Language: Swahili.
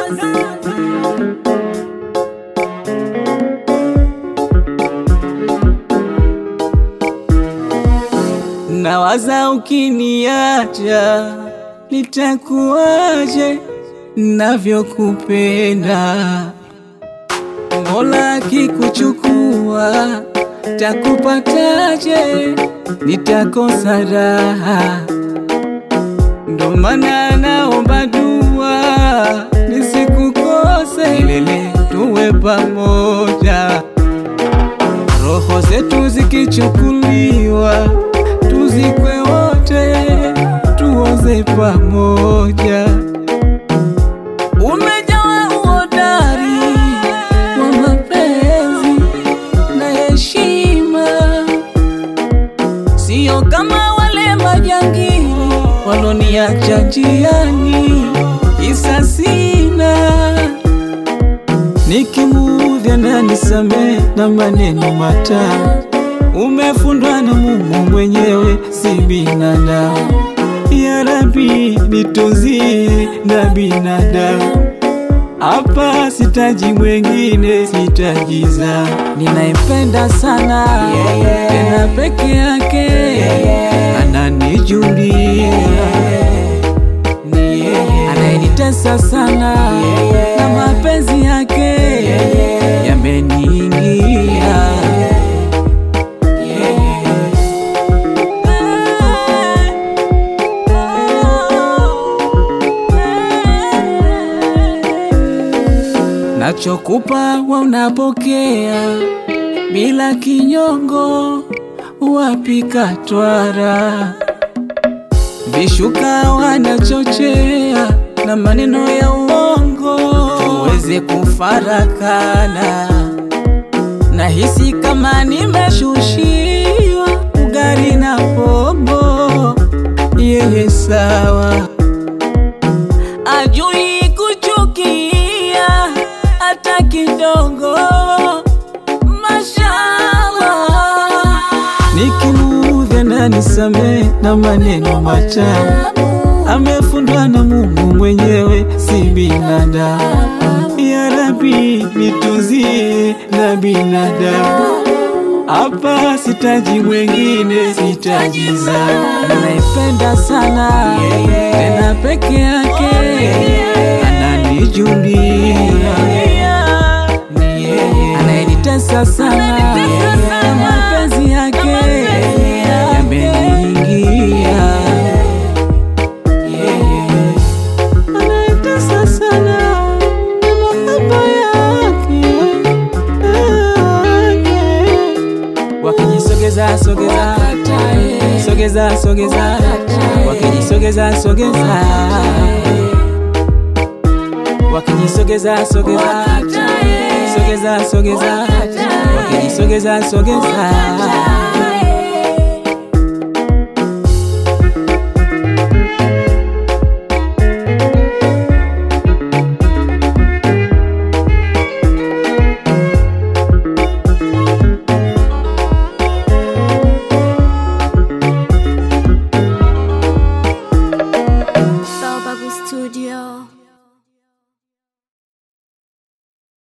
Nawaza ukiniacha nitakuwaje navyokupenda. Mola akikuchukua takupataje? Nitakosa raha, ndo maana naomba dua nisikukose, milele tuwe pamoja. Roho zetu zikichukuliwa tuzikwe wote, tuoze pamoja. Umejawa uhodari wa mapenzi na heshima, sio kama wale majangili waloniacha njiani, kisa sina Nikimuudhi nanisamehe na maneno matamu. Umefundwa na Mungu mwenyewe, si binadamu. Ya Rabbi, nitunzie na binadamu. Hapa sitaji mwengine, sitajiza. Ninaimpenda sana tena peke yake, ananijulia ni yeye anayenitesa sana na mapenzi yake yameniingia. Nachokupa wa unapokea bila kinyongo, wapika twara vishuka wanachochea na maneno ya uongo, tuweze kufarakana. Nahisi kama nimeshushiwa ugali na pombo, yeye sawa, ajui kuchukia hata kidogo. Mashallah, nikimuudhi ananisamehe na maneno matamu amefundwa na Mungu mwenyewe, si binadamu. Ya Rabbi, nitunzie na binadamu. Hapa sitaji mwengine, sitajiza. Naipenda sana tena peke yake, ananijulia ni yeye anayenitesa sana na mapenzi yake yameniingia anayetesa sana na mahaba yake wakijisogeza sogeza sogeza sogeza wakijisogeza sogeza wakijisogeza sogeza sogeza sogeza wakijisogeza sogeza